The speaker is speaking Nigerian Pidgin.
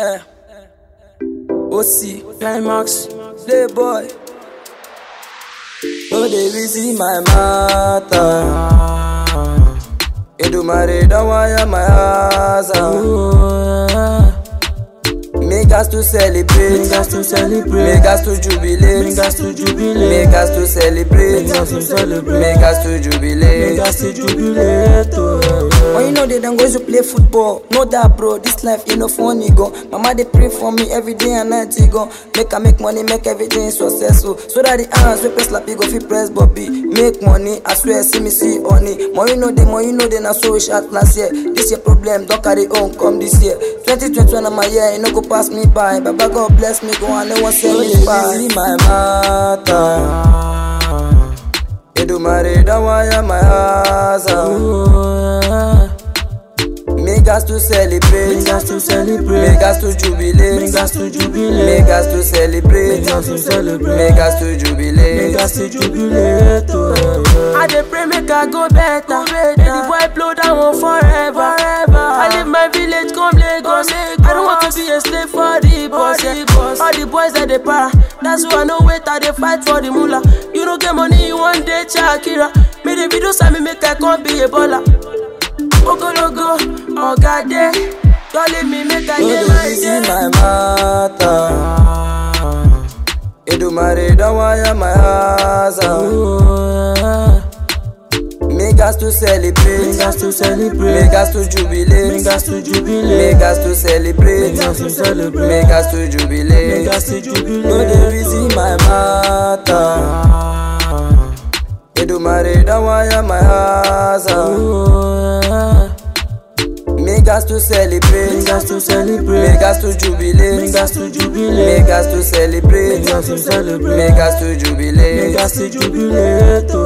Eh. OC, Climax, Playboy. No dey reason my matter. Edumare don wire my house. ah. Make us to celebrate. Make us to celebrate. Make us to jubilate. Make us to jubilate. Make us to celebrate. Make us to celebrate. Make us to jubilate. Make us to jubilate. oh, When you know they don't go to play football, know that bro, this life you know funny go. Mama they pray for me every day and night you go. Make I make money, make everything successful. So that the hands we press like go fit press Bobby. Make money, I swear see me see honey. More you know the more you know the na so we shot last year. This year problem, don't carry on come this year. 2021 I'm a year, you know go pass me by. Baba God bless me, go and no one send me by. my matter. Edumare don't wire my house. ah. oh, Make us to celebrate. Make us to celebrate. Make us to jubilate. Make us to jubilate. Make us to celebrate. Make us to celebrate. Make us to jubilate. Make us to jubilate. oh, I dey pray make I go better. Make the boy blow that one forever. forever. I leave my village come Lagos. I don't want to be a slave for the boss. Yeah. All the boys that they para. That's why I know wait I dey fight for the moolah. You don't get money, you one day Shakira. Me the video say me make I come be a baller. Ogologo, oga dey. Don't leave me make I No get dey my reason day. my matter. Edumare don wire my house. ah. oh, Make us to celebrate. Make us to celebrate. Make us to jubilate. Make us to jubilate. Make us to celebrate. Make us to celebrate. Make us to jubilate. Make us to jubilate. No dey reason my matter. Edumare don wire my house. ah. oh, Make us to celebrate. Make us to celebrate. Make us to jubilate. Make us to jubilate. Make us to celebrate. Make us to celebrate. Make us to jubilate. Make us to jubilate.